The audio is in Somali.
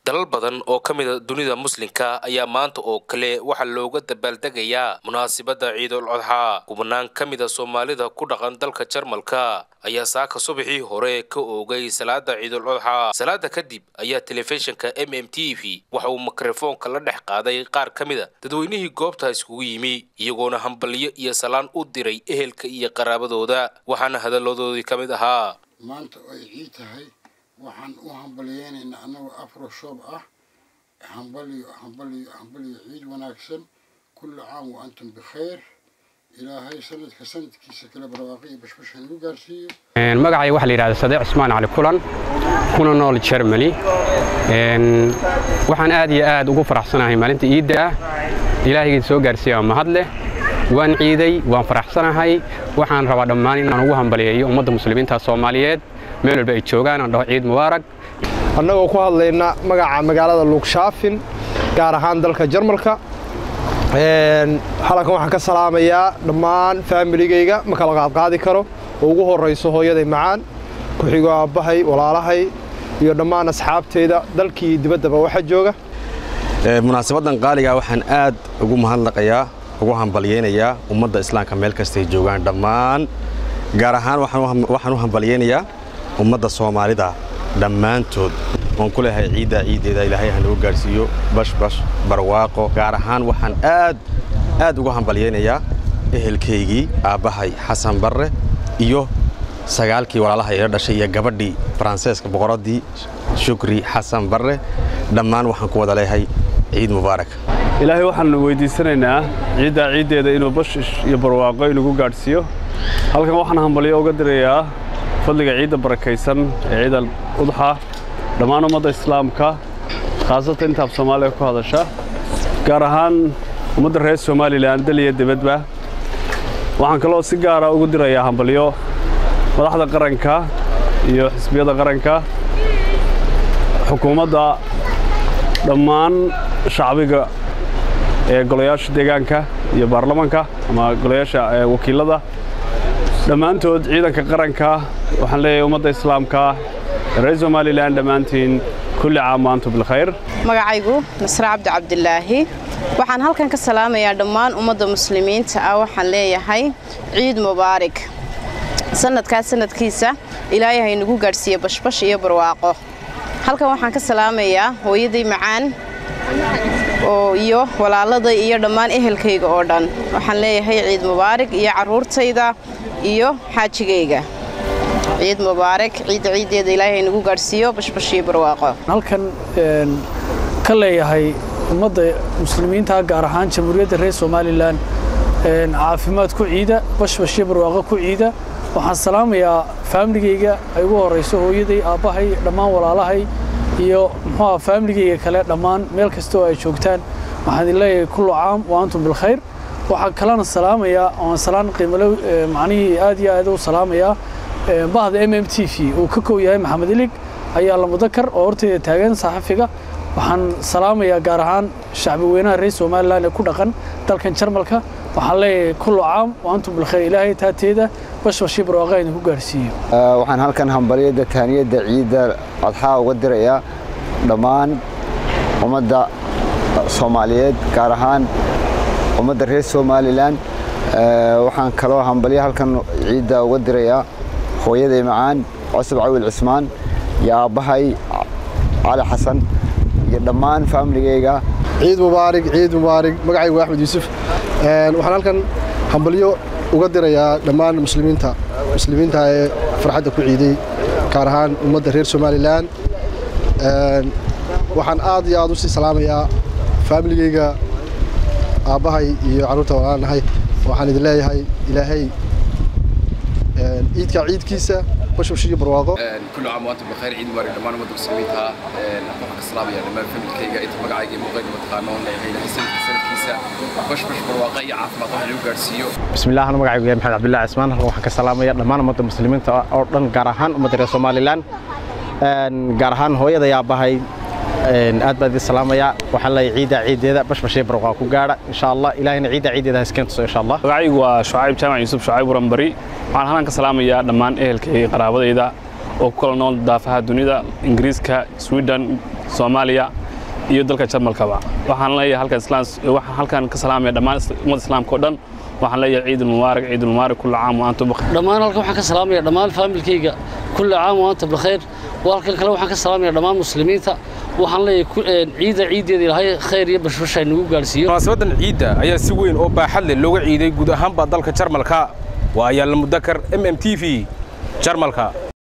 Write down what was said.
dalal badan oo ka mida dunida muslimka ayaa maanta oo kale waxaa looga dabaaldegayaa munaasibadda ciidul codxaa kubanaan ka mida soomaalida ku dhaqan dalka jarmalka ayaa saaka subaxii hore ka oogay salaada ciidul codxaa salaada kadib ayaa telefishinka m m t v waxa uu mikrofoonka la dhex qaaday qaar ka mida dadweynihii goobta iskugu yimi iyagoona hambalyo iyo salaan u diray ehelka iyo qaraabadooda waxaana hadalladoodii ka mid ahaa maanta ay ciid tahay waxaan u hambalyeynaynaa annagoo afro shoob ah hambaliyo hambaliyo hambaliyo ciid wanaagsan kulli caam wa antum bikhayr ilaahay sanadka sanadkiisa kale barwaaqo iyo bashbash hanagu gaarsiiyo magacay waxaa la yidhahda sadeeq cismaan cali kulan kuna nool germany waxaan aad iyo aad ugu faraxsanahay maalinta iidda ah ilaahayga soo gaarsiiya mahad leh waan ciiday waan faraxsanahay waxaan rabaa dhammaan inaan ugu hambaliyeeyo ummadda muslimiinta soomaaliyeed meel walba ay joogaan aan dhaho ciid mubaarag annagoo ku hadlayna magaca magaalada luugshaafin gaar ahaan dalka jarmalka halankan waxaan ka salaamayaa dhammaan faamiligayga ma kala qaadqaadi karo oo ugu horrayso hooyaday macaan ku-xigo aabbahay walaalahay iyo dhammaan asxaabtayda dalkii dibaddaba waxa jooga munaasabaddan qaaligaa waxaan aad ugu mahadnaqayaa ugu hambalyeynayaa ummadda islaamka meel kastay joogaan dhammaan gaar ahaan waxaan u hambalyeynayaa ummadda soomaalida dhammaantood waan ku leehay ciiddaa ciiddeeda ilaahay hanagu gaarhsiiyo bashbash barwaaqo gaar ahaan waxaan aad aad ugu hambalyeynayaa ehelkaygii aabbahay xasan barre iyo sagaalkii walaalaha ila dhashay iyo gabadhii faranseeska boqoraddii shukri xasan barre dhammaan waxaan ku wada leehay ciid mubaarak ilaahay waxaan weydiisanaynaa ciiddaa ciiddeeda inuu bashish iyo barwaaqo inagu gaadhsiiyo halkan waxaan hambalyo uga dirayaa fadliga ciidda barakaysan ee ciidal udxa dhammaan ummadda islaamka khaasatan intaab soomaaliya ku hadasha gaar ahaan ummadda reer somalilan dal iyo dibadba waxaan kaloo si gaara ugu dirayaa hambalyo madaxda qaranka iyo xisbiyada qaranka xukuumadda dhammaan shacbiga ee golayaasha deegaanka iyo baarlamanka ama golayaasha wakiilada dhammaantood ciidanka qaranka waxaan leeyahay ummadda islaamka reer somalilan dhammaantiin kulli caam waantum bilkhayr magacaygu nasre cabdi cabdilaahi waxaan halkan ka salaamayaa dhammaan ummadda muslimiinta ah waxaan leeyahay ciid mubaarig sanadkaas sanadkiisa ilaahay haynagu gaadhsiiye bashbash iyo barwaaqo halkan waxaan ka salaamayaa hooyaday macaan oo iyo walaaladay iyo dhammaan ehelkayga oo dhan waxaan leeyahay ciid mubaarig iyo carruurtayda iyo xaajigayga ciid mubaarak ciidda ciiddeeda ilaahay haynagu gaadhsiiyo bashbash iyo barwaaqo halkan ka leeyahay ummadda muslimiinta gaar ahaan jamhuuriyadda reer somalilan caafimaad ku ciida bashbash iyo barwaaqo ku ciida waxaan salaamayaa faamiligayga ay ugu horrayso hooyaday aabbahay dhammaan walaalahay iyo muxuuha faamiligayga kale dhammaan meel kasta oo ay joogtaan waxaan idin leeyahay kullu caam wa antum bilkhayr waxaan kalena salaamayaa oan salaan qiimalo macnihii aad iyo aad u salaamayaa bahda m m t v uu ka kow yahay maxamed ilig ayaa lamudakar oo horteyda taagan saxafiga waxaan salaamayaa gaar ahaan shacbi weynaha reer somalilan ee ku dhaqan dalkan jarmalka waxaan leeyahay kullu caam wa antum bilkhayr ilaahay taateeda bashbashii barwaaqa idinku gaarhsiiyo waxaan halkan hambalyada taaniyadda ciidda codxaa uga dirayaa dhammaan ummadda soomaaliyeed gaar ahaan ummadda reer somalilan waxaan kaloo hambalyo halkan ciidda uga dirayaa hooyaday macaan cosab cawil cismaan iyo aabbahay cali xasan iyo dhammaan faamiligayga ciid mubaarig ciid mubaarig magacaygu waa axmed yuusuf waxaan halkan hambalyo uga dirayaa dhammaan muslimiinta muslimiinta ee farxadda ku ciiday gaar ahaan ummadda reer somalilan waxaan aad iyo aad u sii salaamayaa faamiligayga aabbahay iyo carruurta walaanahay waxaan idin leeyahay ilaahay ciidka ciidkiisa bashbash iyo barwaaqo kullu caam waantum bikhayr ciid mubaarak dhammaan ummadda muslimiinta waxaan ka salaamayaa dhammaan familkayga inta magacayga iyo muuqayga mataqaano leeyahay ilaahay sanadka sanadkiisa bashbash barwaaqa iyo caafimaad wax lagu gaarsiiyo bismillaah ana magacaygu yahay maxamed cabdullahi cismaan halkan waxaan ka salaamayaa dhammaan ummadda muslimiinta oo dhan gaar ahaan ummadda reer somalilan gaar ahaan hooyada yaabahay aad baan idin salaamayaa waxaan leeyahay ciidda ciiddeeda bashbashee barwaqaa ku gaadha insha allah ilaahayna ciidda ciiddeeda ha iskeen tuso insha allah magacaygu waa shucayb jaamac yuusuf shucayb waranbari waxaan halkan ka salaamayaa dhammaan ehelkay qaraabadayda oo ku kala nool daafaha dunida ingiriiska sweden soomaaliya iyo dalka jarmalkaba waxaan leeyahay halkan islaam waxaan halkan ka salaamaya dhammaan ummadda islaamka oo dhan waxaan leeyahay ciid mubaarak ciid mubaarak kullu caam wa antum bikhair dhammaan halkan waxaan ka salaamaya dhammaan faamilkayga kullu caam wa antum bikhair halkan kale waxaan ka salaamaya dhammaan muslimiinta waxaan leeyahay ciida ciideeda ilaahay khayr iyo bashbash ay nagu gaarsiiyo munaasabadan ciidda ayaa si weyn oo baaxad leh looga ciiday guud ahaanba dalka jarmalka waa ayaal mudakar m m t v jarmalka